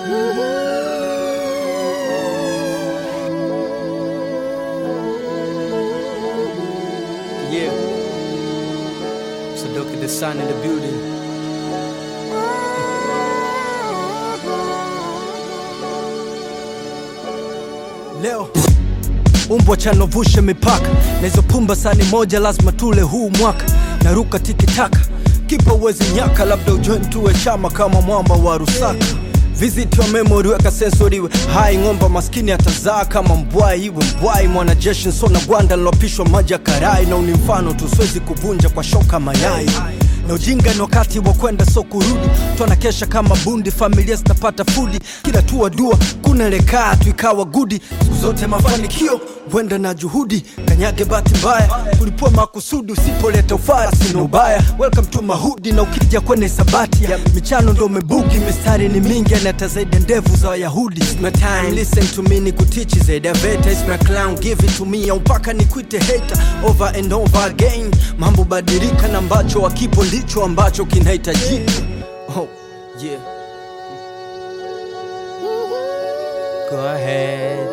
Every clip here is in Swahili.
Yeah. So look at the sun in the building. Leo umbwa chanovushe mipaka na hizo pumba sani moja lazima tule huu mwaka naruka tikitaka kipa uwezi nyaka labda ujoin tuwe chama kama mwamba wa rusaka Visit your memory weka sensori iwe hai ng'omba maskini atazaa kama mbwai iwe mbwai mwanajeshi nsona gwanda lilopishwa maji ya karai na uni mfano tu siwezi kuvunja kwa shoka mayai na ujinga ni wakati wa kwenda so kurudi twana kesha kama bundi familia zitapata fudi kila tua dua kunelekaa tu ikawa gudi siku zote mafanikio wenda na juhudi kanyage bahati mbaya kulipua makusudi usipoleta ufara sina ubaya welcome to mahudi na ukija kwenye sabati ya michano ndo umebugi mistari ni mingi anata zaidi ya ndevu za wayahudi It's my time listen to me ni kutichi zaidi ya veta It's my clown give it to me au mpaka nikuite hater over and over again mambo badilika na ambacho wakipo ndicho ambacho kinahitajika oh, yeah. Go ahead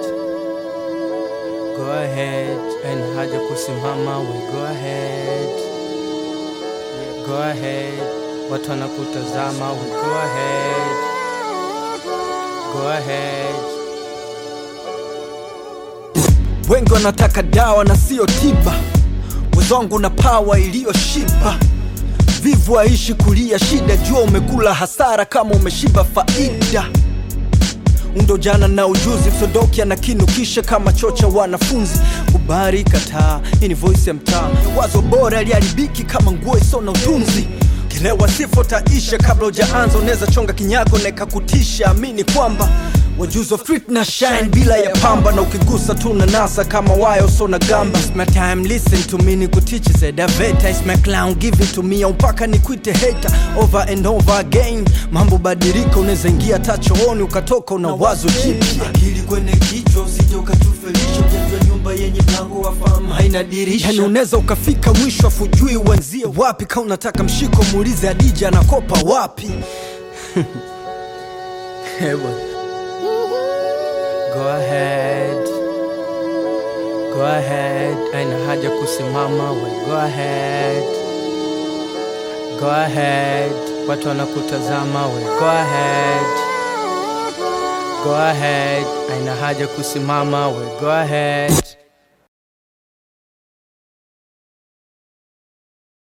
Go ahead and haja kusimama we go ahead Go ahead watu wanakutazama we go ahead Go ahead wengi wanataka dawa na sio tiba wezwangu na pawa iliyoshiba vivu aishi kulia shida jua umekula hasara kama umeshiba faida undo jana na ujuzi msodoki anakinukisha kama chocha wanafunzi kubari kataa hii ni voice ya mtaa wazo bora liharibiki kama nguo iso na utunzi kilewa sifo taisha kabla ujaanza unaweza chonga kinyago na ikakutisha amini kwamba wajuzo street na shine bila ya pamba na ukigusa tu na nasa kama wayo so na gamba It's my time listen to me nikutichi zedaveta It's my clown give it to me au mpaka nikuite hater over and over again mambo badilika unaweza ingia tachooni ukatoka una wazo jipya akili kwenye kichwa usije ukatufelisha ujenjwa nyumba yenye mlango wa fahamu haina dirisha yani unaweza ukafika mwisho afujui uanzie wapi ka unataka mshiko muulize adija anakopa wapi Hewa. Go ahead. Go ahead. Aina haja kusimama we go ahead. Go ahead. Watu wanakutazama we go ahead. Go ahead. Aina haja kusimama we go ahead.